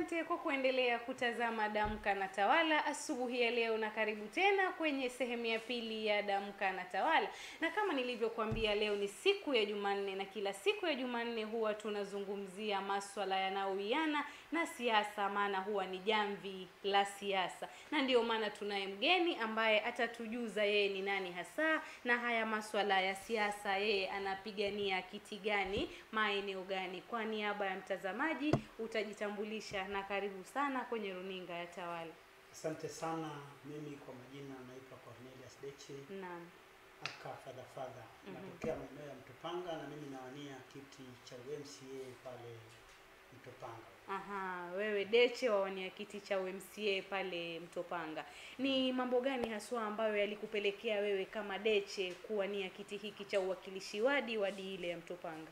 Asante kwa kuendelea kutazama Damka na Tawala asubuhi ya leo, na karibu tena kwenye sehemu ya pili ya Damka na Tawala. Na kama nilivyokuambia, leo ni siku ya Jumanne, na kila siku ya Jumanne huwa tunazungumzia maswala yanayowiana na siasa, maana huwa ni jamvi la siasa, na ndio maana tunaye mgeni ambaye atatujuza yeye ni nani hasa na haya maswala ya siasa, yeye anapigania kiti gani, maeneo gani. Kwa niaba ya mtazamaji utajitambulisha na karibu sana kwenye runinga ya Tawala. Asante sana. Mimi kwa majina naitwa Cornelius Deche Naam. aka fadha fadha, natokea maeneo ya Mtopanga na mimi nawania kiti cha UMCA pale Mtopanga. Aha, wewe Deche wawania kiti cha UMCA pale Mtopanga. Ni mambo gani haswa ambayo yalikupelekea wewe kama Deche kuwania kiti hiki cha uwakilishi wadi wadi ile ya Mtopanga?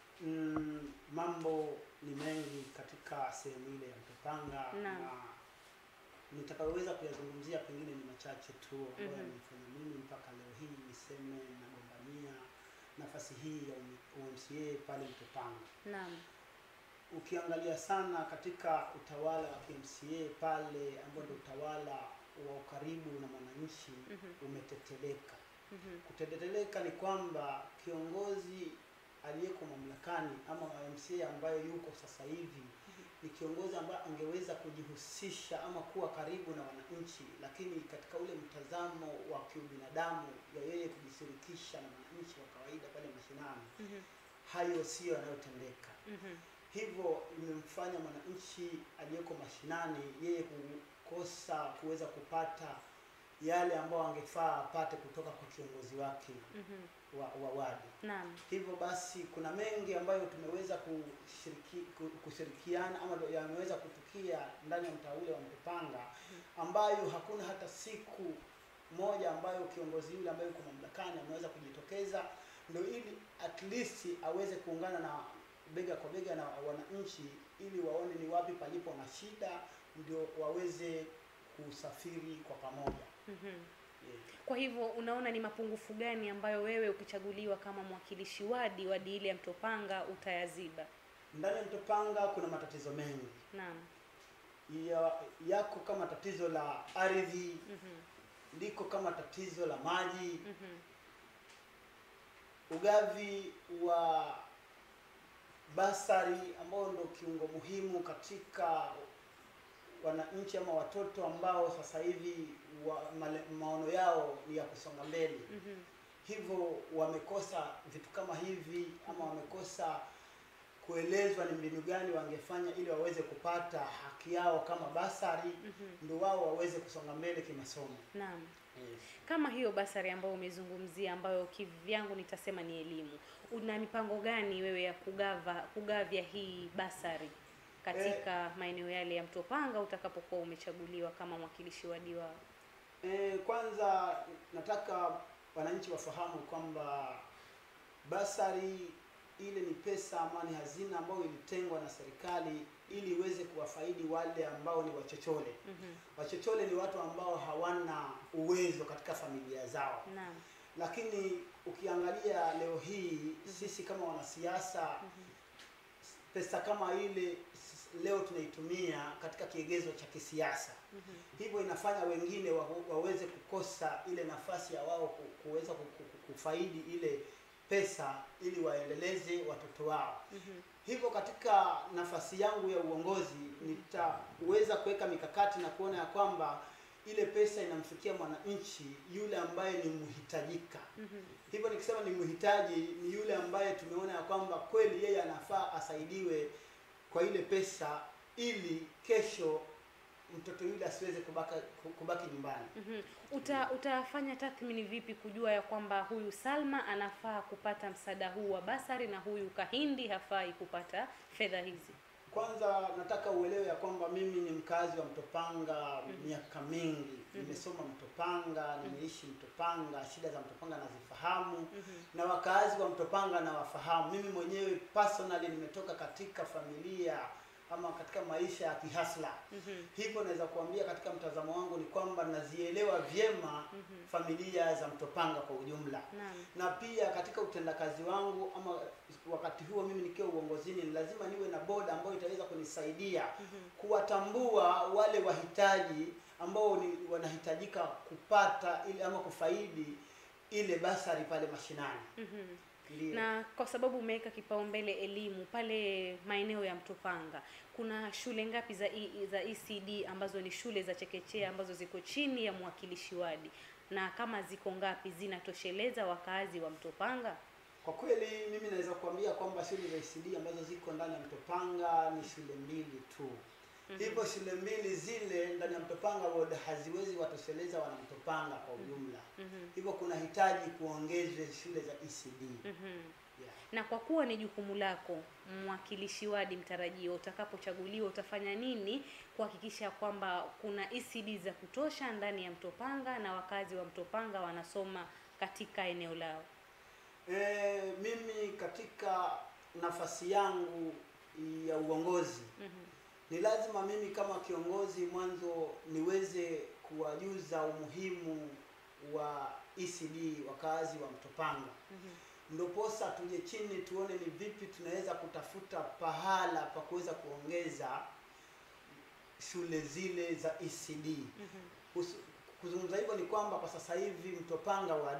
Mm, mambo ni mengi katika sehemu ile ya Mtopanga Naam. na nitakayoweza kuyazungumzia pengine ni machache tu ambayo Mhm. yamenifanya mimi mpaka leo hii niseme nagombania nafasi hii ya UMCA pale Mtopanga. Naam. ukiangalia sana katika utawala wa KMCA pale ambao ndio utawala wa ukaribu na mwananchi Mhm. umeteteleka. Mhm. Kuteteleka ni kwamba kiongozi aliyeko mamlakani ama wa MCA ambaye yuko sasa hivi ni kiongozi ambaye angeweza kujihusisha ama kuwa karibu na wananchi, lakini katika ule mtazamo wa kiubinadamu ya yeye kujishirikisha na wananchi wa kawaida pale mashinani, Mhm. hayo siyo yanayotendeka Mhm. hivyo imemfanya mwananchi aliyeko mashinani yeye kukosa kuweza kupata yale ambayo angefaa apate kutoka kwa kiongozi wake Mhm. wa, wa wadi. Naam. Hivyo basi kuna mengi ambayo tumeweza kushiriki, ku- kushirikiana ama ndo yameweza kutukia ndani ya mtaa ule wa Mtopanga ambayo hakuna hata siku moja ambayo kiongozi yule ambaye yuko mamlakani ameweza kujitokeza ndio ili at least aweze kuungana na bega kwa bega na wananchi ili waone ni wapi palipo na shida ndio waweze kusafiri kwa pamoja. Mhm. Yeah. Kwa hivyo unaona ni mapungufu gani ambayo wewe ukichaguliwa kama mwakilishi wadi wadi ile ya Mtopanga utayaziba? Ndani ya Mtopanga kuna matatizo mengi Naam. ya, yako kama tatizo la ardhi, Mhm. liko kama tatizo la maji, Mhm. ugavi wa basari ambao ndio kiungo muhimu katika wananchi ama watoto ambao sasa hivi wa, male, maono yao ni ya kusonga mbele Mhm. hivyo wamekosa vitu kama hivi ama wamekosa kuelezwa ni mbinu gani wangefanya ili waweze kupata haki yao kama basari Mhm. ndio wao waweze kusonga mbele kimasomo Naam. yes. Kama hiyo basari ambayo umezungumzia ambayo kivyangu nitasema ni elimu, una mipango gani wewe ya kugava kugavya hii basari katika maeneo yale ya Mtopanga utakapokuwa umechaguliwa kama mwakilishi wadi wao? E, kwanza nataka wananchi wafahamu kwamba basari ile ni pesa ama ni hazina ambayo ilitengwa na serikali ili iweze kuwafaidi wale ambao ni wachochole. Mhm. Wachochole ni watu ambao hawana uwezo katika familia zao, Naam. lakini ukiangalia leo hii sisi kama wanasiasa pesa kama ile s- leo tunaitumia katika kiegezo cha kisiasa Mhm. hivyo inafanya wengine wa, waweze kukosa ile nafasi ya wao ku- kuweza ku- ku- kufaidi ile pesa ili waendeleze watoto wao. Mhm. Hivyo katika nafasi yangu ya uongozi nitaweza kuweka mikakati na kuona ya kwamba ile pesa inamfikia mwananchi yule ambaye ni mhitajika. Mhm. Hivyo nikisema ni mhitaji ni yule ambaye tumeona ya kwamba kweli yeye anafaa asaidiwe kwa ile pesa ili kesho mtoto yule asiweze kubaka, kubaki nyumbani. Mhm. Uta, utafanya tathmini vipi kujua ya kwamba huyu Salma anafaa kupata msaada huu wa basari na huyu Kahindi hafai kupata fedha hizi? Kwanza nataka uelewe ya kwamba mimi ni mkazi wa Mtopanga miaka mingi. Nimesoma Mtopanga, nimeishi Mtopanga, shida za Mtopanga nazifahamu na wakazi wa Mtopanga nawafahamu. Mimi mwenyewe personally nimetoka katika familia ama katika maisha ya kihasla. Mhm. Hivyo naweza kuambia katika mtazamo wangu ni kwamba nazielewa vyema familia za Mtopanga kwa ujumla Naam. na pia katika utendakazi wangu ama wakati huo mimi nikiwa uongozini, ni lazima niwe na boda ambayo itaweza kunisaidia kuwatambua wale wahitaji ambao ni wanahitajika kupata ile ama kufaidi ile basari pale mashinani. Mhm. Ndio. na kwa sababu umeweka kipaumbele elimu pale maeneo ya Mtopanga, kuna shule ngapi za e, za ECD ambazo ni shule za chekechea ambazo ziko chini ya mwakilishi wadi, na kama ziko ngapi zinatosheleza wakaazi wa Mtopanga? Kwa kweli mimi naweza kuambia kwamba shule za ECD ambazo ziko ndani ya Mtopanga ni shule mbili tu. Hivyo shule mbili zile ndani ya Mtopanga ward haziwezi watosheleza wana Mtopanga kwa ujumla. Mhm. Hivyo kuna hitaji kuongezwe shule za ECD. Mhm. Yeah. Na kwa kuwa ni jukumu lako mwakilishi wadi mtarajio, utakapochaguliwa utafanya nini kuhakikisha kwamba kuna ECD za kutosha ndani ya Mtopanga na wakazi wa Mtopanga wanasoma katika eneo lao? E, mimi katika nafasi yangu ya uongozi Mhm. ni lazima mimi kama kiongozi mwanzo niweze kuwajuza umuhimu wa ECD wakazi wa Mtopanga. Mhm. Ndoposa tuje chini tuone ni vipi tunaweza kutafuta pahala pa kuweza kuongeza shule zile za ECD. Mhm. Kus- Kuzungumza hivyo ni kwamba kwa sasa hivi Mtopanga ward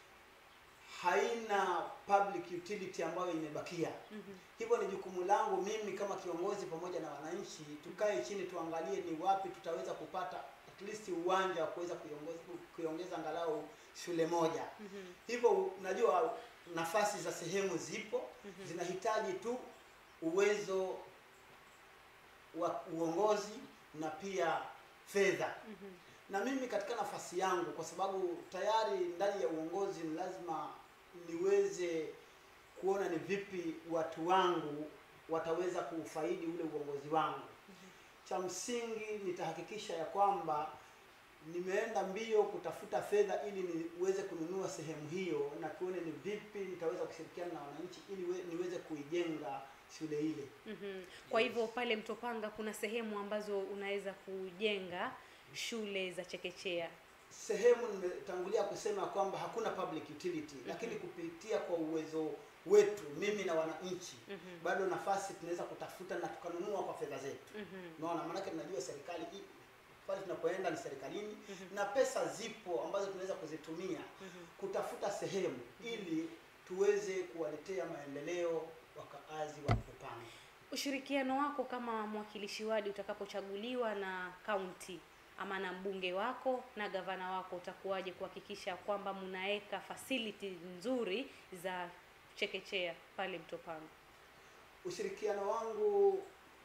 haina public utility ambayo imebakia. Mhm. Hivyo ni jukumu langu mimi kama kiongozi pamoja na wananchi, tukae chini tuangalie ni wapi tutaweza kupata at least uwanja wa kuweza kuiongoza kuiongeza angalau shule moja. Mhm. Hivyo najua nafasi za sehemu zipo, Mhm. zinahitaji tu uwezo wa uongozi na pia fedha. Mhm. Na mimi katika nafasi yangu, kwa sababu tayari ndani ya uongozi ni lazima niweze kuona ni vipi watu wangu wataweza kuufaidi ule uongozi wangu. Cha msingi nitahakikisha ya kwamba nimeenda mbio kutafuta fedha ili niweze kununua sehemu hiyo, na tuone ni vipi nitaweza kushirikiana na wananchi ili we- niweze kuijenga shule ile. Mhm. Kwa hivyo pale Mtopanga kuna sehemu ambazo unaweza kujenga shule za chekechea. sehemu nimetangulia kusema kwamba hakuna public utility lakini kupitia kwa uwezo wetu mimi na wananchi Mhm. bado nafasi tunaweza kutafuta na tukanunua kwa fedha zetu Mhm. unaona maanake tunajua serikali hii pale tunapoenda ni serikalini Mhm. na pesa zipo ambazo tunaweza kuzitumia Mhm. kutafuta sehemu ili tuweze kuwaletea maendeleo wakaazi wa Mtopanga. Ushirikiano wako kama mwakilishi wadi utakapochaguliwa na kaunti ama na mbunge wako na gavana wako utakuwaje kuhakikisha kwamba mnaweka facility nzuri za chekechea pale Mtopanga? Ushirikiano wangu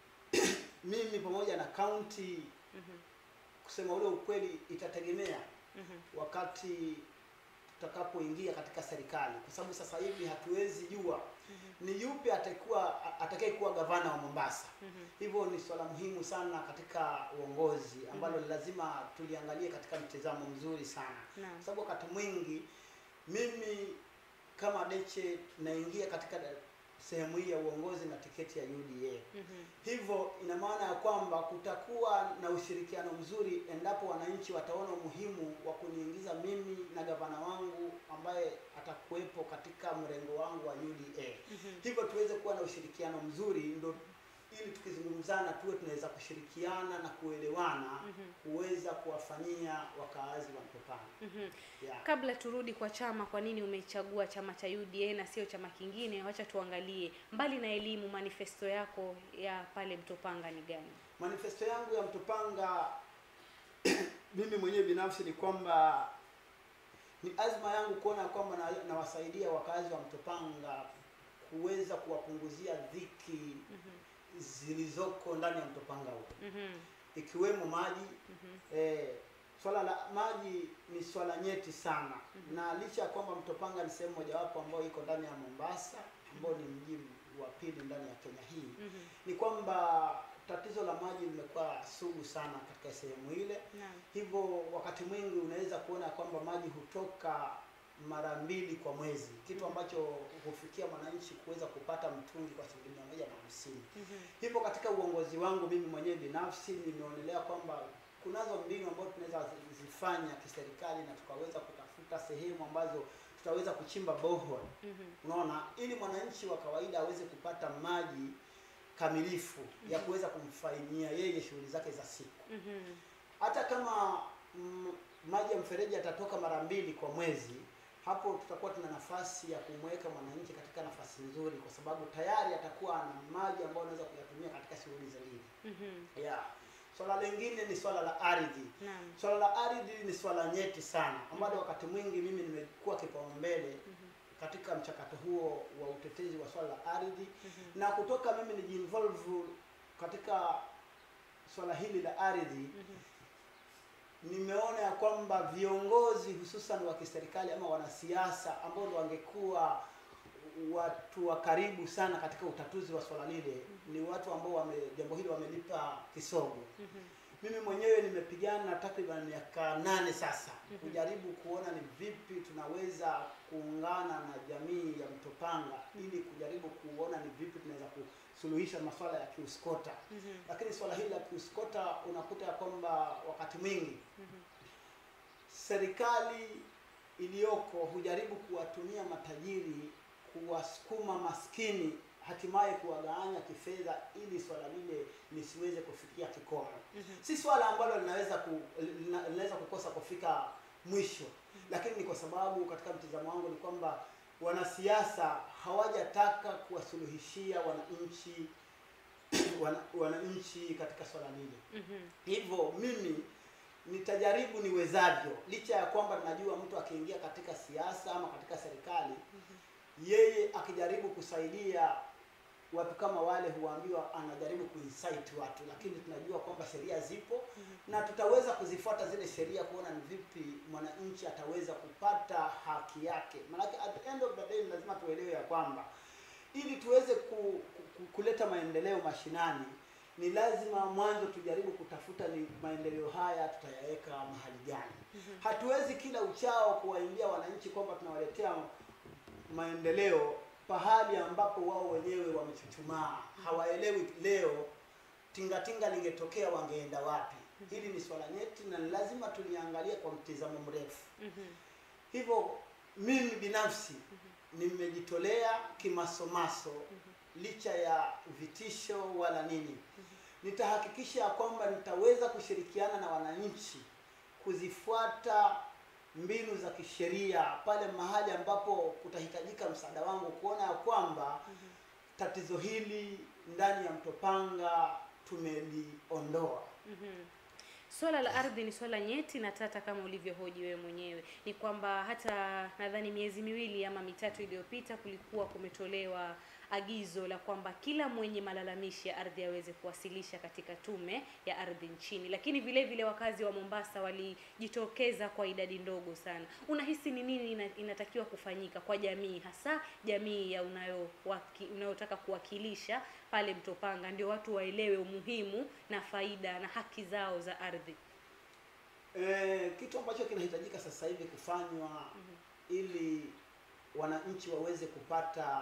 mimi pamoja na kaunti, Mhm. kusema ule ukweli, itategemea Mhm. wakati tutakapoingia katika serikali, kwa sababu sasa hivi hatuwezi jua ni yupi atakuwa atakayekuwa gavana wa Mombasa. Mhm. Hivyo ni swala muhimu sana katika uongozi ambalo lazima tuliangalie katika mtizamo mzuri sana, Naam. kwa sababu wakati mwingi mimi kama Deche naingia katika da- sehemu hii ya uongozi na tiketi ya UDA. Mhm. Hivyo ina maana ya kwamba kutakuwa na ushirikiano mzuri endapo wananchi wataona umuhimu wa kuniingiza mimi na gavana wangu ambaye atakuwepo katika mrengo wangu wa UDA. Mhm. Hivyo tuweze kuwa na ushirikiano mzuri, ndo ili tukizungumzana tuwe tunaweza kushirikiana na kuelewana Mhm. kuweza kuwafanyia wakaazi wa Mtopanga. Mhm. Yeah. Kabla turudi kwa chama, kwa nini umechagua chama cha UDA na sio chama kingine? Wacha tuangalie, mbali na elimu, manifesto yako ya pale Mtopanga ni gani? Manifesto yangu ya Mtopanga mimi mwenyewe binafsi ni kwamba ni azma yangu kuona kwamba na- nawasaidia wakazi wa Mtopanga kuweza kuwapunguzia dhiki Mhm. zilizoko ndani ya Mtopanga huko Mhm. ikiwemo maji. Mhm. Eh, swala la maji ni swala nyeti sana na licha ya kwamba Mtopanga ni sehemu mojawapo ambayo iko ndani ya Mombasa ambao ni mji wa pili ndani ya Kenya hii Mhm. ni kwamba tatizo la maji limekuwa sugu sana katika sehemu ile. Naam. Hivyo wakati mwingi unaweza kuona kwamba maji hutoka mara mbili kwa mwezi, kitu ambacho hufikia mwananchi kuweza kupata mtungi kwa shilingi mia moja na hamsini. Mhm. Hivyo katika uongozi wangu mimi mwenyewe binafsi nimeonelea kwamba kunazo mbinu ambazo tunaweza zi- zifanya kiserikali na tukaweza kutafuta sehemu ambazo tutaweza kuchimba borehole, Mhm. unaona, ili mwananchi wa kawaida aweze kupata maji kamilifu ya kuweza kumfanyia yeye shughuli zake za siku. Mhm. Hata kama mm, maji ya mfereji yatatoka mara mbili kwa mwezi, hapo tutakuwa tuna nafasi ya kumweka mwananchi katika nafasi nzuri, kwa sababu tayari atakuwa ana maji ambayo anaweza kuyatumia katika shughuli zingine. Mhm. Yeah. Swala lingine ni swala la ardhi. Naam. Swala la ardhi ni swala nyeti sana ambalo wakati mwingi mimi nimekuwa kipaumbele Mhm. katika mchakato huo wa utetezi wa swala la ardhi Mhm. na kutoka mimi nijiinvolve katika swala hili la ardhi Mhm. nimeona ya kwamba viongozi hususan wa kiserikali ama wanasiasa ambao ndo wangekuwa watu wa karibu sana katika utatuzi wa swala lile ni watu ambao wame jambo hili wamelipa kisogo. Mhm. Mimi mwenyewe nimepigana takriban miaka nane sasa Mhm. kujaribu kuona ni vipi tunaweza kuungana na jamii ya Mtopanga ili kujaribu kuona ni vipi tunaweza kusuluhisha masuala ya kiuskota. Mhm. Lakini swala hili la kiuskota unakuta ya kwamba wakati mwingi Mhm. serikali iliyoko hujaribu kuwatumia matajiri kuwasukuma maskini hatimaye kuwagawanya kifedha ili swala lile lisiweze kufikia kikomo. Mhm. Si swala ambalo linaweza ku, lina- linaweza kukosa kufika mwisho, lakini ni kwa sababu katika mtizamo wangu ni kwamba wanasiasa hawajataka kuwasuluhishia wananchi wana, wananchi katika swala lile. Mhm. Hivyo mimi nitajaribu niwezavyo, licha ya kwamba najua mtu akiingia katika siasa ama katika serikali, yeye akijaribu kusaidia watu kama wale, huambiwa anajaribu kuinsight watu, lakini tunajua kwamba sheria zipo na tutaweza kuzifuata zile sheria kuona ni vipi mwananchi ataweza kupata haki yake. Maanake at the end of the day ni lazima tuelewe ya kwamba ili tuweze ku, ku, kuleta maendeleo mashinani ni lazima mwanzo tujaribu kutafuta ni maendeleo haya tutayaweka mahali gani. Hatuwezi kila uchao kuwaambia wananchi kwamba tunawaletea maendeleo pahali ambapo wao wenyewe wamechuchumaa, hawaelewi leo tingatinga lingetokea wangeenda wapi. Hili ni swala nyeti na ni lazima tuliangalia kwa mtizamo mrefu. Mhm. Hivyo mimi binafsi nimejitolea kimasomaso, licha ya vitisho wala nini, nitahakikisha ya kwamba nitaweza kushirikiana na wananchi kuzifuata mbinu za kisheria pale mahali ambapo kutahitajika msaada wangu, kuona ya kwamba tatizo hili ndani ya Mtopanga tumeliondoa. Mhm. Swala la ardhi ni swala nyeti na tata kama ulivyohoji wewe mwenyewe. Ni kwamba hata nadhani miezi miwili ama mitatu iliyopita kulikuwa kumetolewa agizo la kwamba kila mwenye malalamishi ya ardhi aweze kuwasilisha katika tume ya ardhi nchini, lakini vile vile wakazi wa Mombasa walijitokeza kwa idadi ndogo sana. Unahisi ni nini ina, inatakiwa kufanyika kwa jamii, hasa jamii ya unayo waki, unayotaka kuwakilisha pale Mtopanga, ndio watu waelewe umuhimu na faida na haki zao za ardhi? E, kitu ambacho kinahitajika sasa hivi kufanywa ili wananchi waweze kupata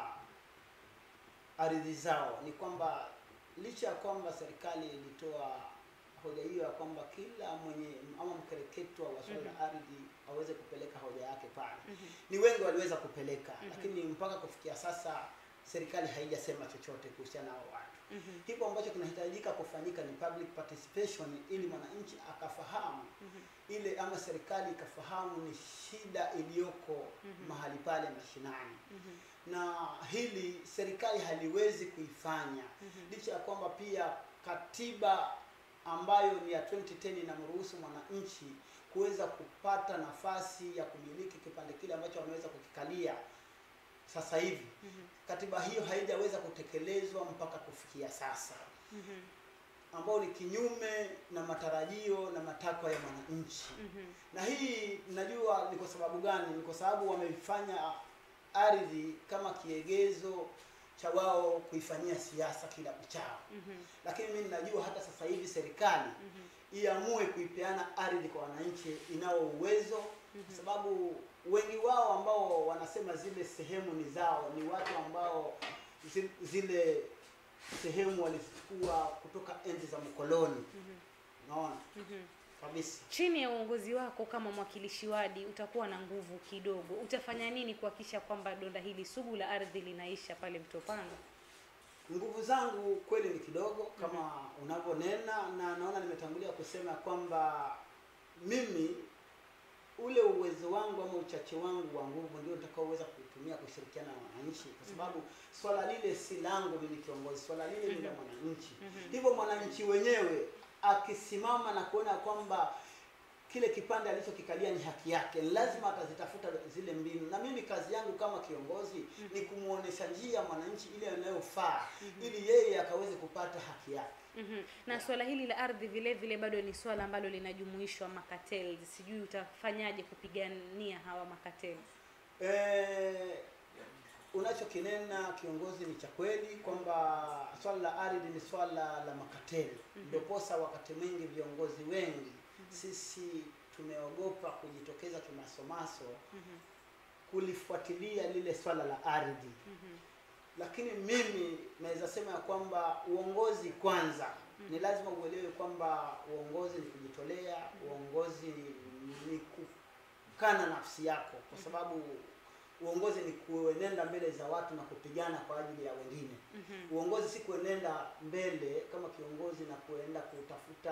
ardhi zao ni kwamba licha ya kwamba serikali ilitoa hoja hiyo ya kwamba kila mwenye ama mkereketwa wa swala la ardhi aweze kupeleka hoja yake pale. Ni wengi waliweza kupeleka, lakini mpaka kufikia sasa serikali haijasema chochote kuhusiana na hao watu. Mhm. Kipo ambacho kinahitajika kufanyika ni public participation, ili mwananchi akafahamu ile ama serikali ikafahamu ni shida iliyoko mahali pale mashinani na hili serikali haliwezi kuifanya licha ya kwamba pia katiba ambayo ni ya 2010 inamruhusu mwananchi kuweza kupata nafasi ya kumiliki kipande kile ambacho ameweza kukikalia sasa hivi. Katiba hiyo haijaweza kutekelezwa mpaka kufikia sasa, Mhm. ambao ni kinyume na matarajio na matakwa ya mwananchi Mhm. na hii najua ni kwa sababu gani? Ni kwa sababu wameifanya ardhi kama kiegezo cha wao kuifanyia siasa kila uchao. Mhm. Lakini mimi najua hata sasa hivi serikali Mhm. iamue kuipeana ardhi kwa wananchi inao uwezo, kwa sababu wengi wao ambao wanasema zile sehemu ni zao ni watu ambao zi- zile sehemu walizichukua kutoka enzi za mkoloni naona Mhm. kabisa chini ya uongozi wako kama mwakilishi wadi utakuwa na nguvu kidogo utafanya nini kuhakikisha kwamba donda hili sugu la ardhi linaisha pale mtopanga nguvu zangu kweli ni kidogo kama unavyonena na naona nimetangulia kusema kwamba mimi ule uwezo wangu ama uchache wangu wa nguvu ndio nitakaoweza kutumia kushirikiana na wananchi kwa sababu swala lile si langu mimi kiongozi swala lile ni la mwananchi hivyo mwananchi wenyewe akisimama na kuona kwamba kile kipande alichokikalia ni haki yake lazima atazitafuta zile mbinu na mimi kazi yangu kama kiongozi ni kumwonyesha njia mwananchi ile anayofaa ili yeye akaweze kupata haki yake Mhm. na swala hili la ardhi vile vile bado ni swala ambalo linajumuishwa makatels sijui utafanyaje kupigania hawa makatels Eh, unachokinena kiongozi ni cha kweli kwamba swala la ardhi ni swala la makateli ndio posa wakati mwingi viongozi wengi sisi tumeogopa kujitokeza kimasomaso kulifuatilia lile swala la ardhi lakini mimi naweza sema ya kwamba uongozi kwanza ni lazima uelewe kwamba uongozi ni kujitolea uongozi ni kukana nafsi yako kwa sababu uongozi ni kuenenda mbele za watu na kupigana kwa ajili ya wengine uongozi si kuenenda mbele kama kiongozi na kuenda kutafuta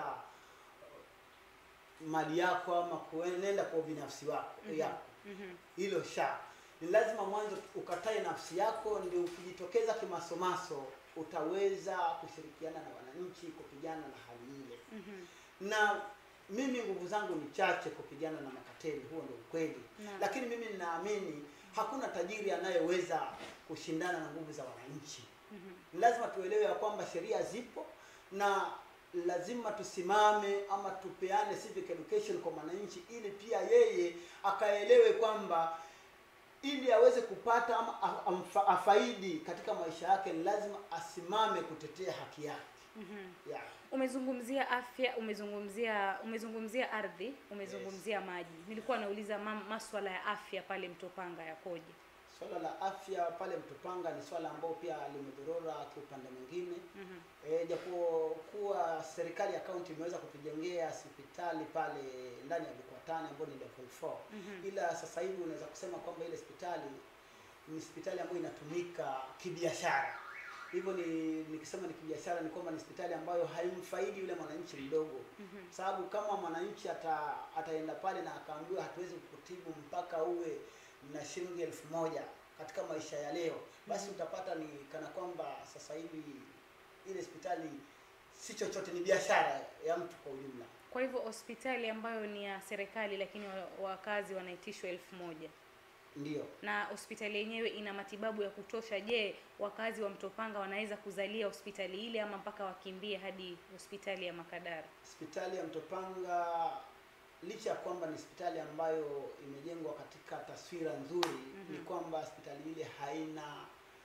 uh, mali yako ama kuenenda kwa ubinafsi wako yako hilo sha ni lazima mwanzo ukatae nafsi yako ndio ukijitokeza kimasomaso utaweza kushirikiana na wananchi kupigana na hali ile na mimi nguvu zangu ni chache kupigana na makateli huo ndio ukweli Naam. lakini mimi ninaamini hakuna tajiri anayeweza kushindana na nguvu za wananchi ni lazima tuelewe ya kwamba sheria zipo na lazima tusimame ama tupeane civic education kwa mwananchi ili pia yeye akaelewe kwamba ili aweze kupata ama a- amfa- afaidi katika maisha yake ni lazima asimame kutetea haki yake yeah. umezungumzia afya umezungumzia umezungumzia ardhi umezungumzia maji nilikuwa nauliza ma- maswala ya afya pale mtopanga yakoje Swala la afya pale Mtopanga ni swala ambao pia limedhorora kiupande mwingine Mhm. e, japo kuwa serikali ya kaunti imeweza kutujengea hospitali pale ndani ya Bikwatani ambayo ni level 4 Mhm. ila sasa hivi unaweza kusema kwamba ile hospitali ni hospitali ambayo inatumika kibiashara hivyo ni nikisema ni kibiashara ni kwamba ni hospitali ambayo haimfaidi yule mwananchi mdogo Mhm. sababu kama mwananchi ata, ataenda pale na akaambiwa hatuwezi kukutibu mpaka uwe na shilingi elfu moja katika maisha ya leo basi utapata ni kana kwamba sasa hivi ile hospitali si chochote ni biashara ya mtu kwa ujumla kwa hivyo hospitali ambayo ni ya serikali lakini wa- wakazi wanaitishwa elfu moja ndio na hospitali yenyewe ina matibabu ya kutosha je wakazi wa mtopanga wanaweza kuzalia hospitali ile ama mpaka wakimbie hadi hospitali ya makadara hospitali ya Mtopanga licha ya kwamba ni hospitali ambayo imejengwa katika taswira nzuri ni kwamba hospitali ile haina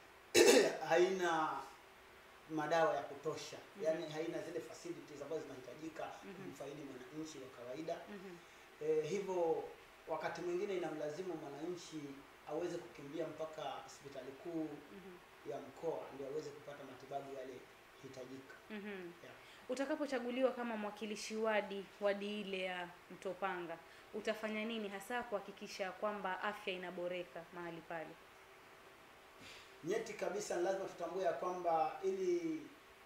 haina madawa ya kutosha yaani haina zile facilities ambazo zinahitajika kumfaidi mwananchi wa kawaida eh, hivyo wakati mwingine inamlazimu mwananchi aweze kukimbia mpaka hospitali kuu ya mkoa ndio aweze kupata matibabu yale hitajika Mhm. yeah. utakapochaguliwa kama mwakilishi wadi wadi ile ya mtopanga utafanya nini hasa kuhakikisha kwamba afya inaboreka mahali pale nyeti kabisa ni lazima tutambue ya kwamba ili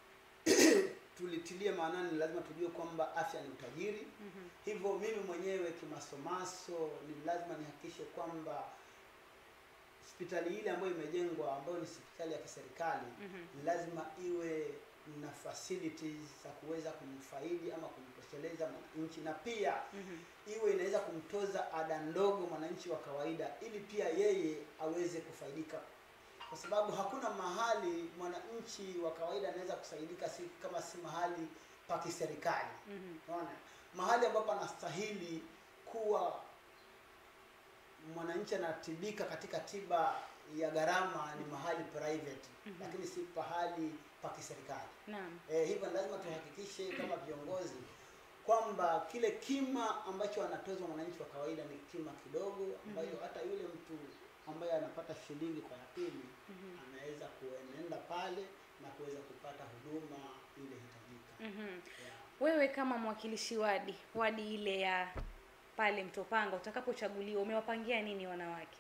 tulitilie maanani ni lazima tujue kwamba afya ni utajiri Mhm. hivyo mimi mwenyewe kimasomaso ni lazima nihakikishe kwamba hospitali ile ambayo imejengwa ambayo ni hospitali ya kiserikali Mhm. ni lazima iwe na facilities za kuweza kumfaidi ama kumtosheleza mwananchi na pia Mhm. iwe inaweza kumtoza ada ndogo mwananchi wa kawaida ili pia yeye aweze kufaidika kwa sababu hakuna mahali mwananchi wa kawaida anaweza kusaidika si kama si mahali pa kiserikali Mhm. unaona mahali ambapo anastahili kuwa mwananchi anatibika katika tiba ya gharama ni mahali private Mhm. lakini si pahali pa kiserikali Naam. Eh, hivyo ni lazima tuhakikishe kama viongozi kwamba kile kima ambacho anatozwa mwananchi wa kawaida ni kima kidogo ambayo Mhm. hata yule mtu ambaye anapata shilingi kwa ya pili Mhm. anaweza kuenenda pale na kuweza kupata huduma ile hitajika. Mhm. Yeah. Wewe kama mwakilishi wadi wadi ile ya pale Mtopanga, utakapochaguliwa umewapangia nini wanawake?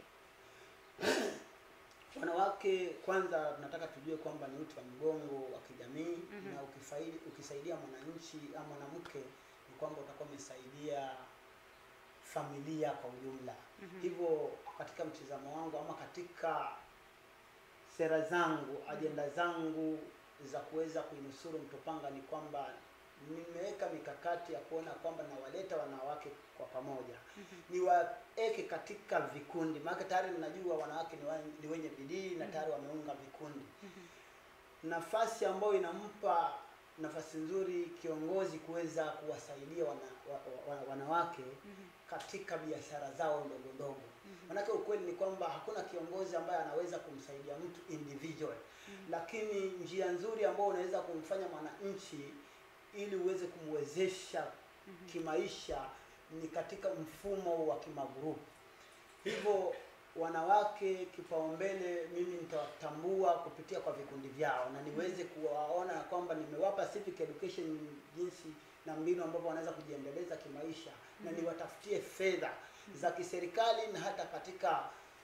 Wanawake kwanza, tunataka tujue kwamba ni uti wa mgongo wa kijamii Mhm. na ukifaidi, ukisaidia mwananchi au mwanamke ni kwamba utakuwa umesaidia familia kwa ujumla. Mhm. Hivyo katika mtizamo wangu ama katika sera zangu, ajenda zangu za kuweza kuinusuru Mtopanga ni kwamba nimeweka mikakati ya kuona kwamba nawaleta wanawake kwa pamoja Mhm. niwaeke katika vikundi, maana tayari ninajua wanawake ni, wa, ni wenye bidii na tayari wameunga vikundi. Mhm. Nafasi ambayo inampa nafasi nzuri kiongozi kuweza kuwasaidia wana, wa, wa, wanawake Mhm. katika biashara zao ndogo ndogo. Mhm. Manake ukweli ni kwamba hakuna kiongozi ambaye anaweza kumsaidia mtu individual, Mhm. lakini njia nzuri ambayo unaweza kumfanya mwananchi ili uweze kumwezesha Mhm. kimaisha ni katika mfumo wa kimagurupu. Hivyo wanawake kipaumbele, mimi nitawatambua kupitia kwa vikundi vyao na niweze kuwaona kwamba nimewapa civic education jinsi na mbinu ambavyo wanaweza kujiendeleza kimaisha na Mhm. niwatafutie fedha za kiserikali na hata katika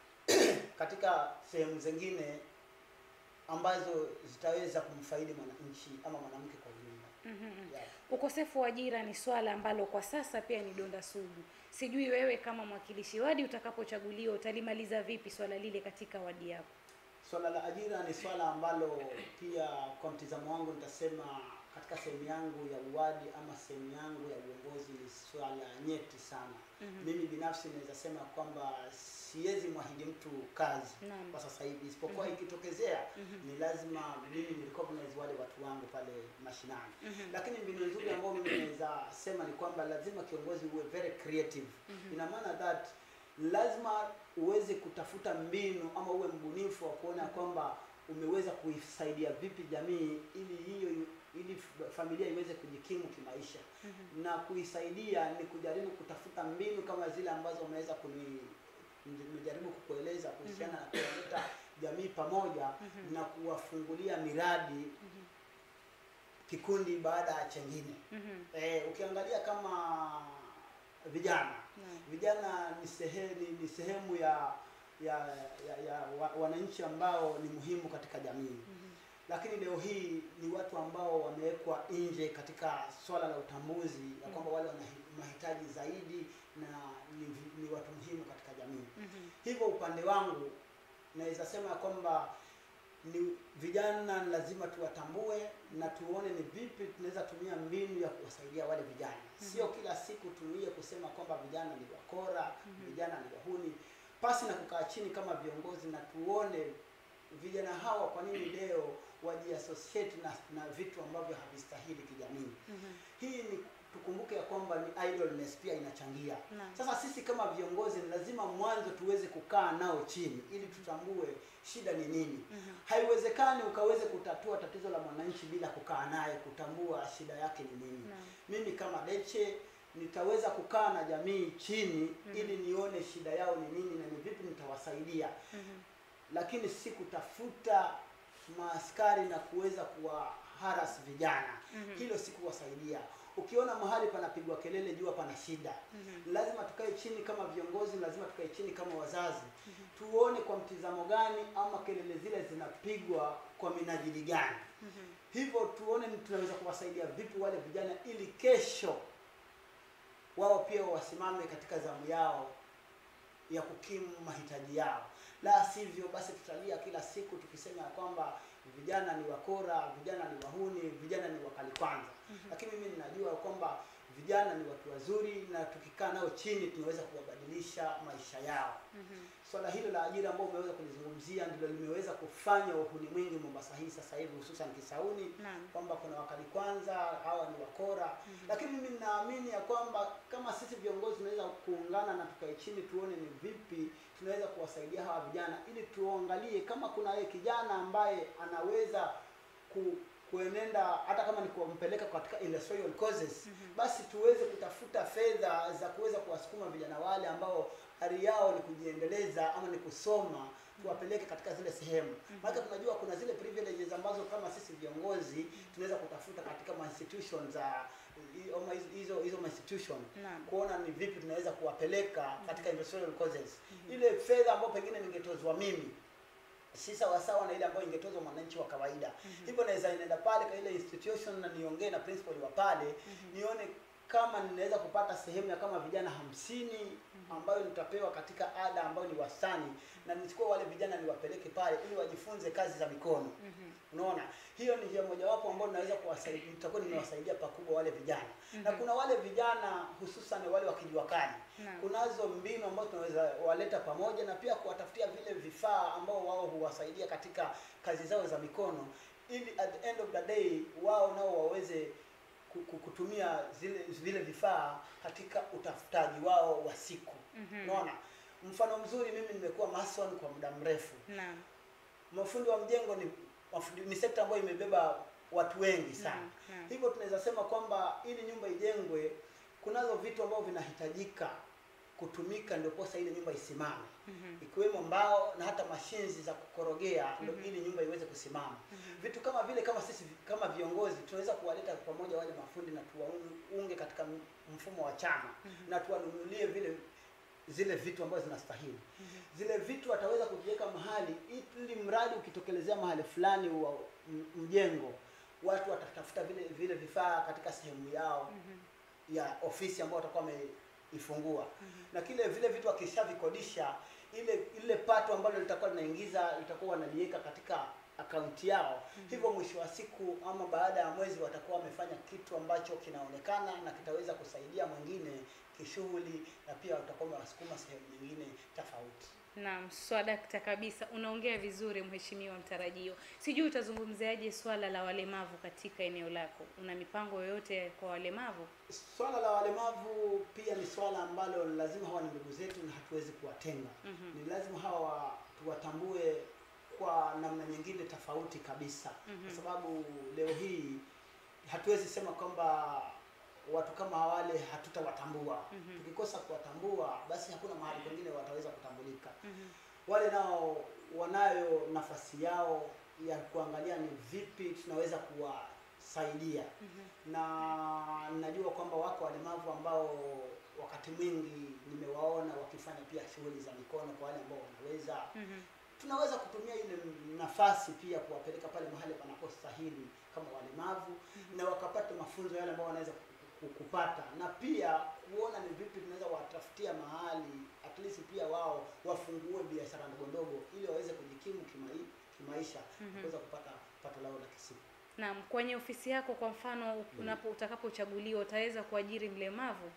katika sehemu zingine ambazo zitaweza kumfaidi mwananchi ama mwanamke kwa ujumla. Mhm. Yeah. Ukosefu wa ajira ni swala ambalo kwa sasa pia ni donda sugu. Sijui wewe kama mwakilishi wadi utakapochaguliwa utalimaliza vipi swala lile katika wadi yako? Swala la ajira ni swala ambalo pia kwa mtizamo wangu nitasema katika sehemu yangu ya uwadi ama sehemu yangu ya uongozi ni swala nyeti sana. Mhm. Mimi binafsi naweza sema kwamba siwezi mwahidi mtu kazi Naam. kwa sasa hivi, isipokuwa Mhm. ikitokezea Mhm. ni lazima mimi ni recognize wale watu wangu pale mashinani. Mhm. Lakini mbinu nzuri ambayo mimi naweza sema ni kwamba lazima kiongozi uwe very creative. Mhm. Ina maana that lazima uweze kutafuta mbinu ama uwe mbunifu wa kuona kwamba umeweza kuisaidia vipi jamii ili hiyo ili f- familia iweze kujikimu kimaisha Mhm. na kuisaidia ni kujaribu kutafuta mbinu kama zile ambazo umeweza kuni nimejaribu kukueleza kuhusiana na kuleta jamii pamoja Mhm. na kuwafungulia miradi Mhm. kikundi baada ya chengine. Mhm. Eh, ukiangalia kama vijana Naam. vijana ni sehemu ni sehemu ya ya, ya, ya wa, wananchi ambao ni muhimu katika jamii Mhm. lakini leo hii ni watu ambao wamewekwa nje katika swala la utambuzi ya kwamba wale wana mahitaji zaidi na ni, vi- ni watu muhimu katika jamii Mhm. hivyo upande wangu naweza sema ya kwamba ni vijana lazima tuwatambue na tuone ni vipi tunaweza tumia mbinu ya kuwasaidia wale vijana sio kila siku tunuie kusema kwamba vijana ni wakora vijana ni wahuni pasi na kukaa chini kama viongozi na tuone vijana hawa kwa nini leo wajiassociate na, na vitu ambavyo havistahili kijamii Mhm. hii ni tukumbuke ya kwamba ni idleness pia inachangia Naam. sasa sisi kama viongozi ni lazima mwanzo tuweze kukaa nao chini ili tutambue shida ni nini Mhm. haiwezekani ukaweze kutatua tatizo la mwananchi bila kukaa naye kutambua shida yake ni nini Naam. mimi kama Deche nitaweza kukaa na jamii chini Mhm. ili nione shida yao ni nini na ni vipi nitawasaidia Mhm. lakini si kutafuta maaskari na kuweza kuwaharas vijana Mhm. hilo si kuwasaidia ukiona mahali panapigwa kelele jua pana shida Mhm. lazima tukae chini kama viongozi lazima tukae chini kama wazazi tuone kwa mtizamo gani ama kelele zile zinapigwa kwa minajili gani Mhm. hivyo tuone ni tunaweza kuwasaidia vipi wale vijana ili kesho wao pia wasimame katika zamu yao ya kukimu mahitaji yao la sivyo basi tutalia kila siku tukisema ya kwamba vijana ni wakora vijana ni wahuni vijana ni wakali kwanza lakini mimi ninajua kwamba vijana ni watu wazuri na tukikaa nao chini tunaweza kuwabadilisha maisha yao Mhm. swala hilo la ajira ambao umeweza kulizungumzia ndilo limeweza kufanya uhuni mwingi Mombasa hii sasa hivi hususan Kisauni Naam. kwamba kuna wakali kwanza hawa ni wakora lakini mimi ninaamini ya kwamba kama sisi viongozi tunaweza kuungana na tukae chini tuone ni vipi tunaweza kuwasaidia hawa vijana ili tuangalie kama kuna yeye kijana ambaye anaweza ku, kuenenda hata kama ni kumpeleka katika industrial causes basi tuweze kutafuta fedha za kuweza kuwasukuma vijana wale ambao ari yao ni kujiendeleza ama ni kusoma tuwapeleke katika zile sehemu maana tunajua kuna zile privileges ambazo kama sisi viongozi tunaweza kutafuta katika ma institution za i- ama hizo- hizo hizo ma institution Naam. kuona ni vipi tunaweza kuwapeleka katika industrial causes ile fedha ambayo pengine ningetozwa mimi si sawasawa na ile ambayo ingetozwa mwananchi wa kawaida hivyo naweza inaenda pale kwa ile institution na niongee na principal wa pale nione kama ninaweza kupata sehemu ya kama vijana hamsini ambayo nitapewa katika ada ambayo ni wastani na nichukue wale vijana niwapeleke pale ili wajifunze kazi za mikono unaona hiyo ni njia mojawapo ambayo naweza kuwasaidia nitakuwa nimewasaidia pakubwa wale vijana na kuna wale vijana hususan wale wa kijuakani Naam. kunazo mbinu ambazo tunaweza waleta pamoja na pia kuwatafutia vile vifaa ambao wao huwasaidia katika kazi zao za mikono ili at the end of the day wao nao waweze ku- ku- kutumia zile vile vifaa katika utafutaji wao wa siku Mhm. unaona mfano mzuri mimi nimekuwa mason kwa muda mrefu Naam. mafundi wa mjengo ni mafundi, ni sekta ambayo imebeba watu wengi sana Naam, naam. hivyo tunaweza sema kwamba ili nyumba ijengwe kunazo vitu ambavyo vinahitajika kutumika ndio posa ile nyumba isimame Mhm. ikiwemo mbao na hata mashinzi za kukorogea ndio ili nyumba iweze kusimama vitu kama vile kama sisi kama viongozi tunaweza kuwaleta pamoja wale mafundi na tuwaunge katika m- mfumo wa chama na tuwanunulie vile zile vitu ambazo zinastahili zile vitu wataweza kuviweka mahali ili mradi ukitokelezea mahali fulani wa m- mjengo watu watatafuta vile vile vifaa katika sehemu yao ya ofisi ambayo watakuwa wameifungua na kile vile vitu wakishavikodisha ile ile pato ambalo litakuwa linaingiza litakuwa wanaliweka katika akaunti yao hivyo mwisho wa siku ama baada ya mwezi watakuwa wamefanya kitu ambacho kinaonekana na kitaweza kusaidia mwingine kishughuli na pia watakuwa wamewasukuma sehemu nyingine tofauti Naam, swadakta kabisa, unaongea vizuri mheshimiwa mtarajio. Sijui utazungumziaje swala la walemavu katika eneo lako? Una mipango yoyote kwa walemavu? Swala la walemavu pia ni swala ambalo lazima hawa ni ndugu zetu na hatuwezi kuwatenga. Mhm. Ni lazima hawa tuwatambue kwa namna nyingine tofauti kabisa, kwa sababu leo hii hatuwezi sema kwamba watu kama wale hatutawatambua. Tukikosa kuwatambua, basi hakuna mahali pengine wataweza kutambulika. Wale nao wanayo nafasi yao ya kuangalia ni vipi tunaweza kuwasaidia na najua kwamba wako walemavu ambao wakati mwingi nimewaona wakifanya pia shughuli za mikono kwa wale ambao wanaweza Mhm. tunaweza kutumia ile nafasi pia kuwapeleka pale mahali panapostahili kama walemavu na wakapata mafunzo yale ambao wanaweza ku- ku- kupata na pia kuona ni vipi tunaweza watafutia mahali at least pia wao wafungue biashara ndogo ndogo ili waweze kujikimu kimai, kimaisha Mhm. kuweza kupata pato lao la kisiku Naam, kwenye ofisi yako kwa mfano unapo utakapochaguliwa utaweza kuajiri mlemavu?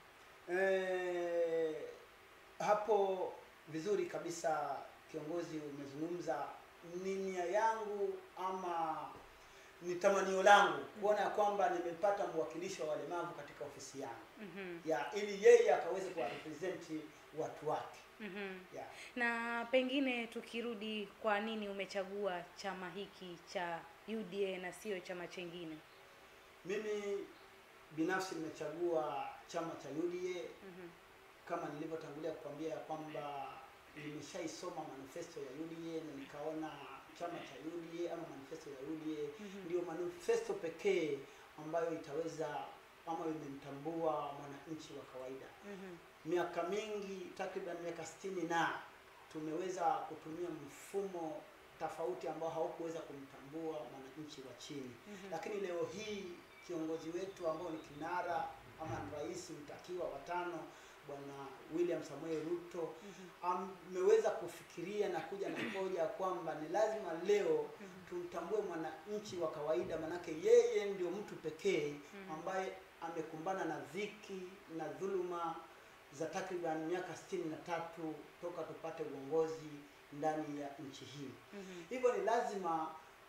Eh, hapo vizuri kabisa kiongozi umezungumza ni nia yangu ama ni tamanio langu kuona ya kwamba nimepata mwakilishi wa walemavu katika ofisi yangu Mhm. ya ili yeye akaweze kuwarepresent watu wake Mhm. ya Na pengine tukirudi, kwa nini umechagua chama hiki cha UDA na sio chama chengine? mimi binafsi nimechagua chama cha UDA Mhm. kama nilivyotangulia kukwambia ya kwamba nimeshaisoma manifesto ya UDA na nikaona chama cha UDA ama manifesto ya UDA ndio manifesto pekee ambayo itaweza ama imemtambua mwananchi wa kawaida. Mhm. Miaka mingi takriban miaka sitini na tumeweza kutumia mfumo tofauti ambao haukuweza kumtambua mwananchi wa chini lakini leo hii kiongozi wetu ambao ni kinara ama ni rais mtakiwa watano bwana William Samuel Ruto ameweza kufikiria na kuja na hoja ya kwamba ni lazima leo tumtambue mwananchi wa kawaida, manake yeye ndio mtu pekee ambaye amekumbana na dhiki na dhuluma za takriban miaka sitini na tatu toka tupate uongozi ndani ya nchi hii. Mhm. Hivyo ni lazima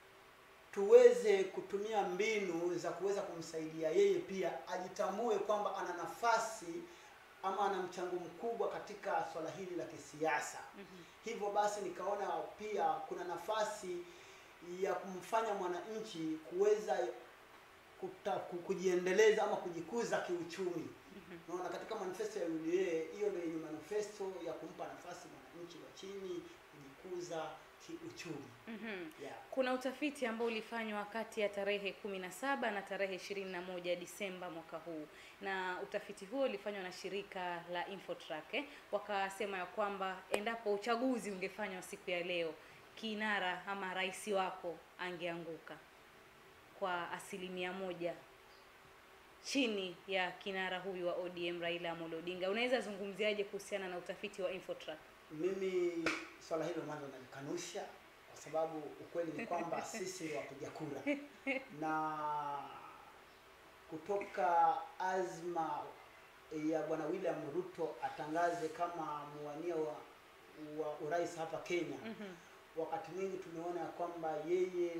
tuweze kutumia mbinu za kuweza kumsaidia yeye pia ajitambue kwamba ana nafasi ama ana mchango mkubwa katika swala hili la kisiasa. Hivyo basi nikaona pia kuna nafasi ya kumfanya mwananchi kuweza kuta, ku- kujiendeleza ama kujikuza kiuchumi. Naona katika manifesto ya UDA hiyo ndio yenye manifesto ya kumpa nafasi mwananchi wa chini kujikuza kiuchumi. Mhm. Yeah. Kuna utafiti ambao ulifanywa kati ya tarehe kumi na saba na tarehe ishirini na moja Disemba mwaka huu, na utafiti huo ulifanywa na shirika la Infotrack eh. Wakasema ya kwamba endapo uchaguzi ungefanywa siku ya leo, kinara ama rais wako angeanguka kwa asilimia moja chini ya kinara huyu wa ODM Raila Amolo Odinga. Unaweza zungumziaje kuhusiana na utafiti wa Infotrack? Mimi swala hilo mwanzo nalikanusha kwa sababu ukweli ni kwamba sisi ni wapiga kura na kutoka azma ya bwana William Ruto atangaze kama muwania wa, wa urais hapa Kenya. Mhm. Wakati mwingi tumeona ya kwamba yeye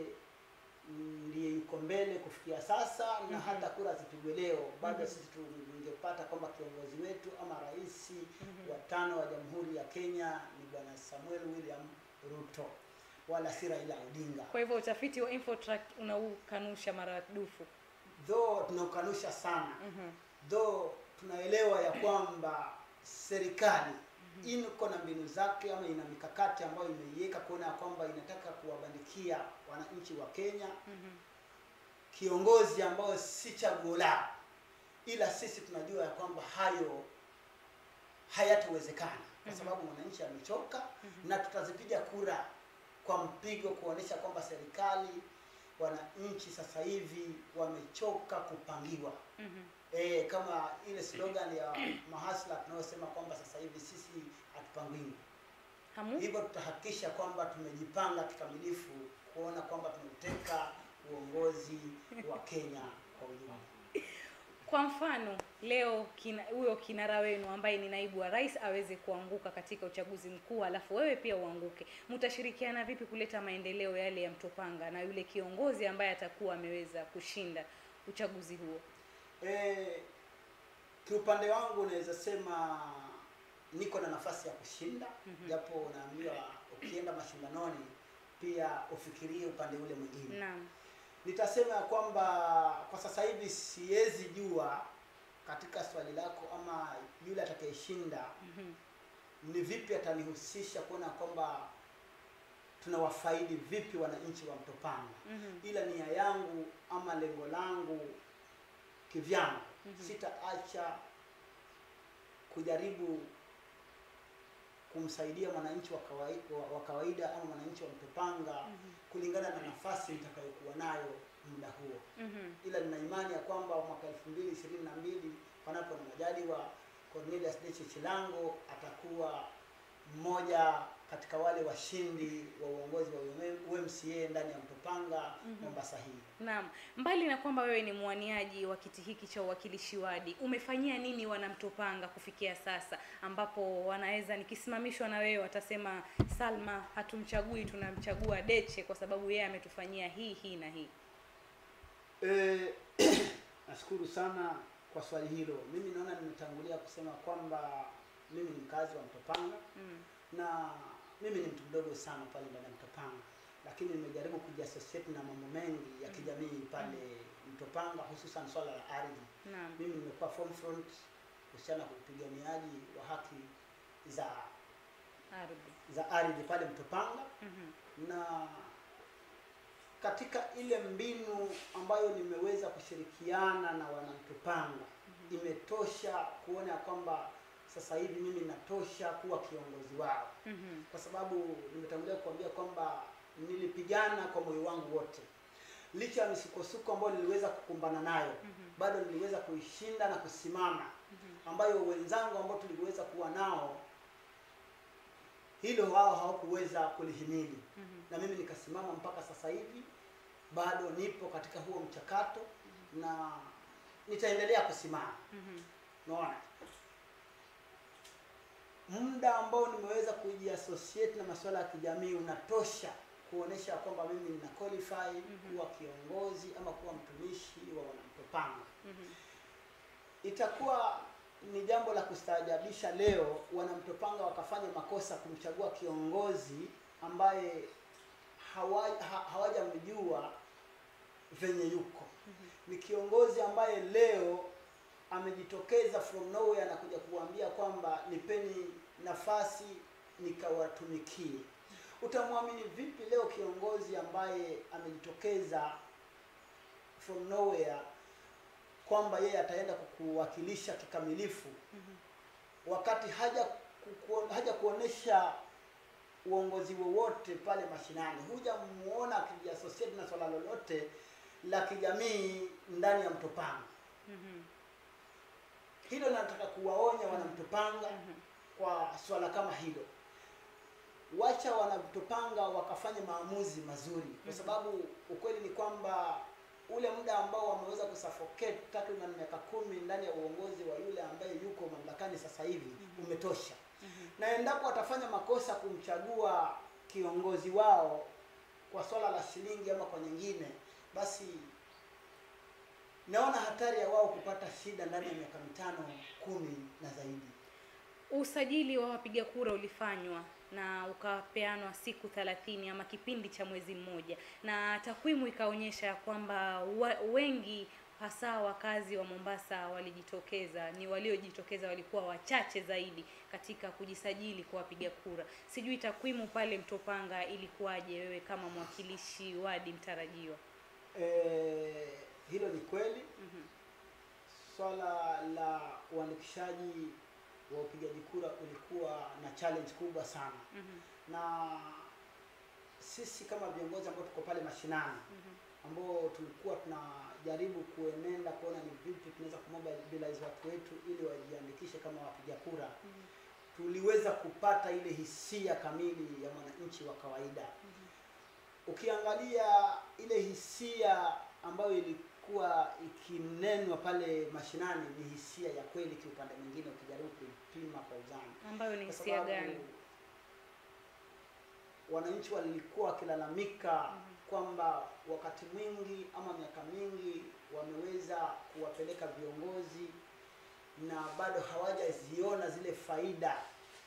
ndiye yuko mbele kufikia sasa na Mhm. hata kura zipigwe leo bado Mhm. sisi tungepata kwamba kiongozi wetu ama rais Mhm. wa tano wa Jamhuri ya Kenya ni bwana Samuel William Ruto wala si Raila Odinga. Kwa hivyo utafiti wa Infotrack unaukanusha maradufu. Though tunaukanusha sana, Mhm. though tunaelewa ya kwamba serikali iko na mbinu zake ama ina mikakati ambayo imeiweka kuona ya kwamba inataka kuwabandikia wananchi wa Kenya Mhm. kiongozi ambao si chaguo lao, ila sisi tunajua ya kwamba hayo hayatawezekana kwa Mhm. sababu mwananchi amechoka Mhm. na tutazipiga kura kwa mpigo kuonesha kwamba serikali, wananchi sasa hivi wamechoka kupangiwa. Mhm. E, kama ile slogan ya mahasla tunayosema kwamba sasa hivi sisi hatupangiwi. Hamu? Hivyo tutahakikisha kwamba tumejipanga kikamilifu kuona kwamba tumeteka uongozi wa Kenya kwa ujumla. Kwa mfano leo kina, huyo kinara wenu ambaye ni naibu wa rais aweze kuanguka katika uchaguzi mkuu, alafu wewe pia uanguke, mtashirikiana vipi kuleta maendeleo yale ya Mtopanga na yule kiongozi ambaye atakuwa ameweza kushinda uchaguzi huo? E, kiupande wangu naweza sema niko na nafasi ya kushinda Mhm. japo unaambiwa ukienda mashindanoni pia ufikirie upande ule mwingine. Naam. Nitasema ya kwamba kwa sasa hivi siwezi jua katika swali lako ama yule atakayeshinda Mhm. ni vipi atanihusisha kuona kwamba tunawafaidi vipi wananchi wa Mtopanga, Mhm. ila nia yangu ama lengo langu kivyangu Mhm. sitaacha kujaribu kumsaidia mwananchi wa kawaida, wa kawaida ama mwananchi wa Mtopanga Mhm. kulingana na nafasi nitakayokuwa nayo muda huo, Mhm. ila nina imani ya kwamba mwaka elfu mbili ishirini na mbili panapo na majaliwa Cornelius Deche Chilango atakuwa mmoja katika wale washindi wa uongozi wa UMCA ndani ya Mtopanga Mhm. Mombasa hii. Naam, mbali na kwamba wewe ni mwaniaji wa kiti hiki cha uwakilishi wadi, umefanyia nini wanamtopanga kufikia sasa, ambapo wanaweza nikisimamishwa na wewe watasema Salma, hatumchagui tunamchagua Deche kwa sababu yeye ametufanyia hii hii na hii. Eh, nashukuru sana kwa swali hilo. Mimi naona nimetangulia kusema kwamba mimi ni mkazi wa Mtopanga Mm. na mimi ni mtu mdogo sana pale ndani ya Mtopanga, lakini nimejaribu kujiassociate na mambo mengi ya kijamii pale Mtopanga, hususan swala la ardhi. Naam. Mimi nimekuwa form front kuhusiana na upiganiaji wa haki za Ardhi. za ardhi pale Mtopanga Mhm. na katika ile mbinu ambayo nimeweza kushirikiana na wanamtupanga imetosha kuona ya kwamba sasa hivi mimi natosha kuwa kiongozi wao, Mhm. kwa sababu nimetangulia kuambia kwamba nilipigana kwa moyo wangu wote, licha ya misukosuko ambayo niliweza kukumbana nayo, Mhm. bado niliweza kuishinda na kusimama, Mhm. ambayo wenzangu ambao tuliweza kuwa nao hilo wao hawakuweza kulihimili Mhm. na mimi nikasimama mpaka sasa hivi bado nipo katika huo mchakato na nitaendelea kusimama Mhm. unaona muda ambao nimeweza kujiassociate na masuala ya kijamii unatosha kuonesha kwamba mimi nina qualify Mhm. kuwa kiongozi ama kuwa mtumishi wa wanamtopanga Mhm. itakuwa ni jambo la kustaajabisha leo wanamtopanga wakafanya makosa kumchagua kiongozi ambaye hawa- ha- hawajamjua venye yuko ni kiongozi ambaye leo amejitokeza from nowhere na kuja kuambia kwamba nipeni nafasi nikawatumikie. Utamwamini vipi leo kiongozi ambaye amejitokeza from nowhere kwamba yeye ataenda kukuwakilisha kikamilifu wakati haja kuku, haja kuonesha uongozi wowote pale mashinani, hujamuona akijiassociate na swala lolote la kijamii ndani ya Mtopanga. Mhm. Hilo nataka kuwaonya wanamtopanga Mhm. kwa swala kama hilo. Wacha wanamtopanga wakafanye maamuzi mazuri, kwa Mhm. sababu ukweli ni kwamba ule muda ambao wameweza kusuffocate takriban miaka kumi ndani ya uongozi wa yule ambaye yuko mamlakani sasa hivi Mhm. umetosha, Mhm. na endapo watafanya makosa kumchagua kiongozi wao kwa swala la shilingi ama kwa nyingine, basi naona hatari ya wao kupata shida ndani ya miaka mitano kumi na zaidi. Usajili wa wapiga kura ulifanywa na ukapeanwa siku thelathini ama kipindi cha mwezi mmoja, na takwimu ikaonyesha ya kwamba wa- wengi hasa wakazi wa Mombasa walijitokeza, ni waliojitokeza walikuwa wachache zaidi katika kujisajili kwa wapiga kura. Sijui takwimu pale Mtopanga ilikuwaje, wewe kama mwakilishi wadi mtarajiwa? Eh, hilo ni kweli. Mhm. Swala la uandikishaji wa upigaji kura ulikuwa na challenge kubwa sana, Mhm. na sisi kama viongozi ambao tuko pale mashinani Mhm. ambao tulikuwa tunajaribu kuenenda kuona ni vipi tunaweza kumobilize watu wetu ili wajiandikishe kama wapiga kura, Mhm. tuliweza kupata ile hisia kamili ya mwananchi wa kawaida. Mhm. Ukiangalia ile hisia ambayo ilikuwa ikinenwa pale mashinani ni hisia ya kweli, kiupande mwingine ukijaribu kuipima kwa uzani, ambayo ni kwa hisia sababu gani? wananchi walikuwa wakilalamika Mhm. kwamba wakati mwingi ama miaka mingi wameweza kuwapeleka viongozi na bado hawajaziona zile faida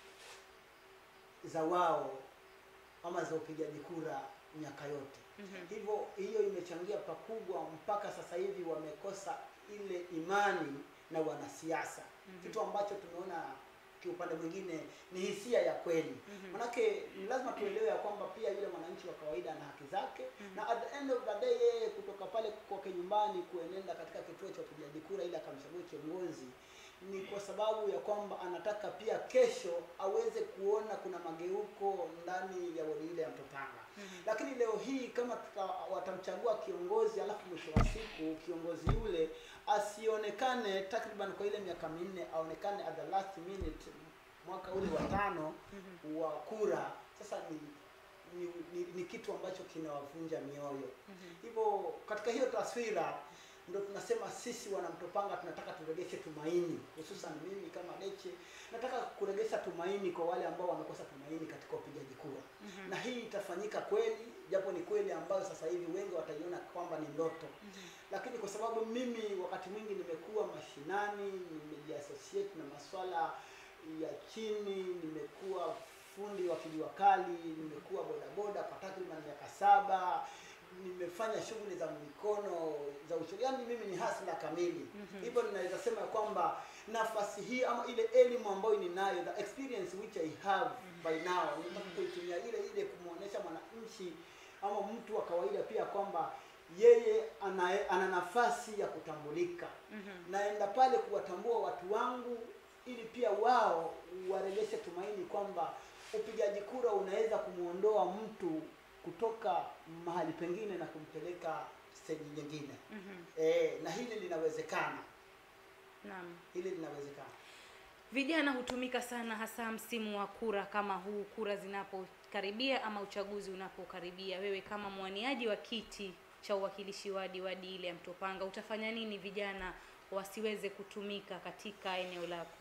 za wao ama za upigaji kura miaka yote. Mhm. Hivyo hiyo imechangia pakubwa mpaka sasa hivi wamekosa ile imani na wanasiasa, Mhm. kitu ambacho tumeona kiupande mwingine ni hisia ya kweli. Mhm. Manake ni lazima tuelewe ya kwamba pia yule mwananchi wa kawaida ana haki zake Mhm. na at the end of the day yeye kutoka pale kwake nyumbani kuenenda katika kituo cha upigaji kura ili akamchague kiongozi ni kwa sababu ya kwamba anataka pia kesho aweze kuona kuna mageuko ndani ya wodi ile ya Mtopanga. Mhm. Lakini leo hii kama tuta, watamchagua kiongozi alafu mwisho wa siku kiongozi yule asionekane takriban kwa ile miaka minne, aonekane at the last minute mwaka ule wa tano Mhm. wa kura, sasa ni ni, ni, ni kitu ambacho kinawavunja mioyo. Mhm. Hivyo katika hiyo taswira ndo tunasema sisi wanamtopanga tunataka turegeshe tumaini, hususan mimi kama Deche nataka kuregesha tumaini kwa wale ambao wamekosa tumaini katika upigaji kura Mhm. na hii itafanyika kweli, japo ni kweli ambayo sasa hivi wengi wataiona kwamba ni ndoto, Mhm. lakini kwa sababu mimi wakati mwingi nimekuwa mashinani, nimejiassociate na maswala ya chini, nimekuwa fundi wa kijua kali, nimekuwa bodaboda kwa takriban miaka saba, nimefanya shughuli za mikono za uchumi, yaani mimi ni hasla kamili. Mhm. Hivyo ninaweza sema ya kwamba nafasi hii ama ile elimu ambayo ninayo, the experience which I have by now, nataka kuitumia ile ile kumwonyesha mwananchi ama mtu wa kawaida pia kwamba yeye ana, ana nafasi ya kutambulika. Mhm. Naenda pale kuwatambua watu wangu ili pia wao warejeshe tumaini kwamba upigaji kura unaweza kumwondoa mtu kutoka mahali pengine na kumpeleka stage nyingine. Mhm. E, na hili linawezekana, Naam. hili linawezekana. Vijana hutumika sana hasa msimu wa kura kama huu, kura zinapokaribia ama uchaguzi unapokaribia. Wewe kama mwaniaji wa kiti cha uwakilishi wadi wadi ile ya Mtopanga, utafanya nini vijana wasiweze kutumika katika eneo lako?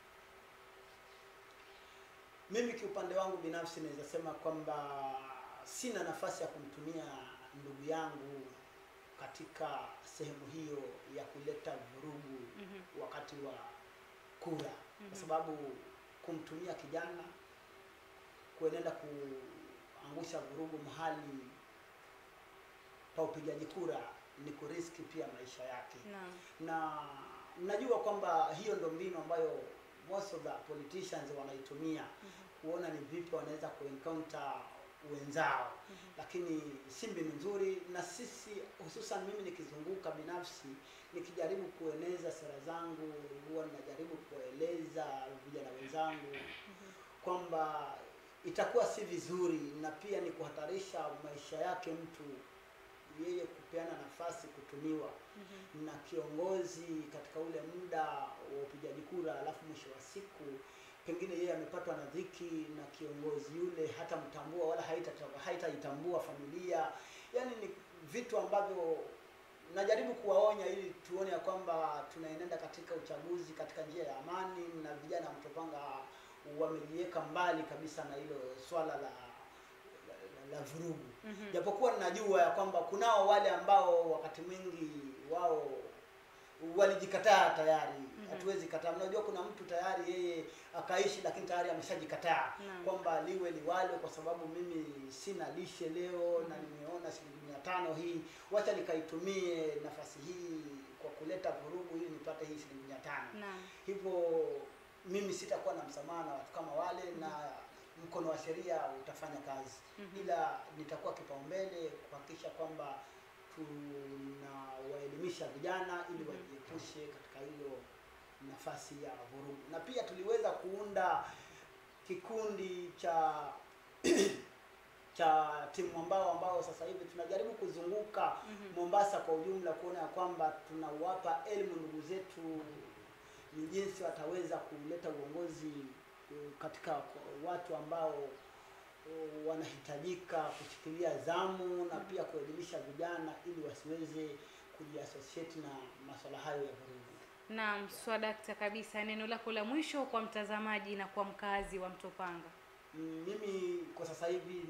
Mimi kiupande wangu binafsi naweza sema kwamba sina nafasi ya kumtumia ndugu yangu katika sehemu hiyo ya kuleta vurugu Mhm. wakati wa kura, Mhm. kwa sababu kumtumia kijana kuenenda kuangusha vurugu mahali pa upigaji kura ni kuriski pia maisha yake Naam. na najua kwamba hiyo ndo mbinu ambayo most of the politicians wanaitumia kuona ni vipi wanaweza kuencounter wenzao lakini si mbinu nzuri na sisi hususan mimi nikizunguka binafsi nikijaribu kueneza sera zangu huwa ninajaribu kueleza vijana wenzangu kwamba itakuwa si vizuri na pia ni kuhatarisha maisha yake mtu yeye kupeana nafasi kutumiwa na kiongozi katika ule muda wa upigaji kura, alafu mwisho wa siku pengine yeye amepatwa na dhiki na kiongozi yule hatamtambua wala haita- haitaitambua familia. Yani ni vitu ambavyo najaribu kuwaonya ili tuone ya kwamba tunaenenda katika uchaguzi katika njia ya amani, na vijana wa Mtopanga wamejiweka mbali kabisa na hilo swala la, la, la, la vurugu Mhm. japokuwa ninajua ya kwamba kunao wale ambao wakati mwingi wao walijikataa tayari Mhm. hatuwezi kataa unajua kuna mtu tayari yeye akaishi lakini tayari ameshajikataa Naam. kwamba liwe liwalo kwa sababu mimi sina lishe leo na nimeona shilingi mia tano hii wacha nikaitumie nafasi hii kwa kuleta vurugu ili nipate hii shilingi mia tano Naam. hivyo mimi sitakuwa na msamaha na watu kama wale na mkono wa sheria utafanya kazi Mhm. ila nitakuwa kipaumbele kuhakikisha kwamba tunawaelimisha vijana ili Mhm. wajiepushe katika hiyo nafasi ya vurugu na pia tuliweza kuunda kikundi cha cha timu ambao ambao sasa hivi tunajaribu kuzunguka Mhm. Mombasa kwa ujumla kuona ya kwamba tunawapa elimu ndugu zetu ni jinsi wataweza kuleta uongozi eh, katika kwa- watu ambao eh, wanahitajika kushikilia zamu na pia kuelimisha vijana ili wasiweze kujiassociate na masuala hayo ya vurugu. Naam, swadakta kabisa. Neno lako la mwisho kwa mtazamaji na kwa mkazi wa Mtopanga. Mm, Mimi kwa sasa hivi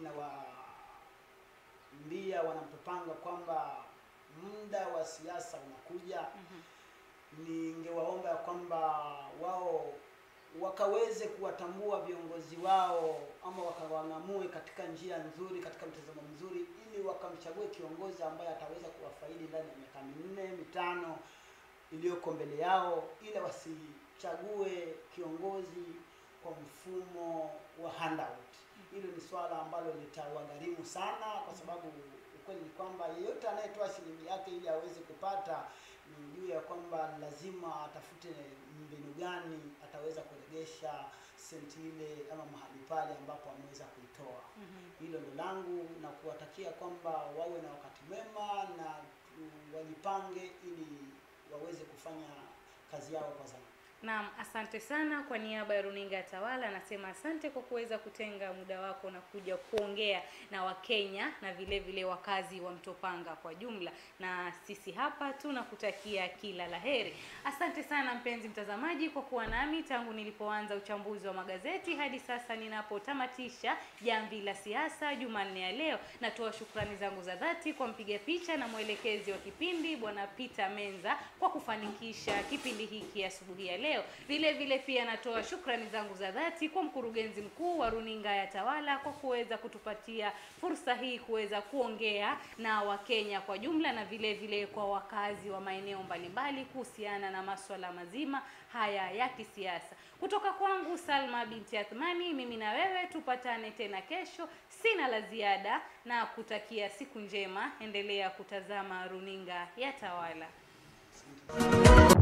nawaambia wanamtopanga kwamba muda wa siasa unakuja. Mhm. ningewaomba ya kwamba wao wakaweze kuwatambua viongozi wao ama wakawang'amue katika njia nzuri, katika mtazamo mzuri, ili wakamchague kiongozi ambaye ataweza kuwafaidi ndani ya miaka minne mitano iliyoko mbele yao, ila wasichague kiongozi kwa mfumo wa handout. Hilo ni swala ambalo litawagharimu sana, kwa sababu ukweli ni kwamba yeyote anayetoa shilingi yake ili aweze kupata ni juu ya kwamba lazima atafute mbinu gani ataweza kuregesha senti ile ama mahali pale ambapo ameweza kuitoa. Mhm. Hilo ndo langu na kuwatakia kwamba wawe na wakati mwema na tu- wajipange ili waweze kufanya kazi yao kwa zamu. Naam, asante sana kwa niaba ya runinga ya Tawala. Nasema asante kwa kuweza kutenga muda wako na kuja kuongea na Wakenya na vile vile wakazi wa Mtopanga kwa jumla, na sisi hapa tunakutakia kila laheri. Asante sana mpenzi mtazamaji kwa kuwa nami tangu nilipoanza uchambuzi wa magazeti hadi sasa ninapotamatisha jamvi la siasa Jumanne ya leo. Natoa shukrani zangu za dhati kwa mpiga picha na mwelekezi wa kipindi Bwana Peter Menza kwa kufanikisha kipindi hiki asubuhi ya leo. Vile vile pia natoa shukrani zangu za dhati kwa mkurugenzi mkuu wa runinga ya Tawala kwa kuweza kutupatia fursa hii kuweza kuongea na Wakenya kwa jumla na vile vile kwa wakazi wa maeneo mbalimbali kuhusiana na maswala mazima haya ya kisiasa. Kutoka kwangu Salma binti Athmani, mimi na wewe tupatane tena kesho. Sina la ziada na kutakia siku njema. Endelea kutazama runinga ya Tawala. Asante.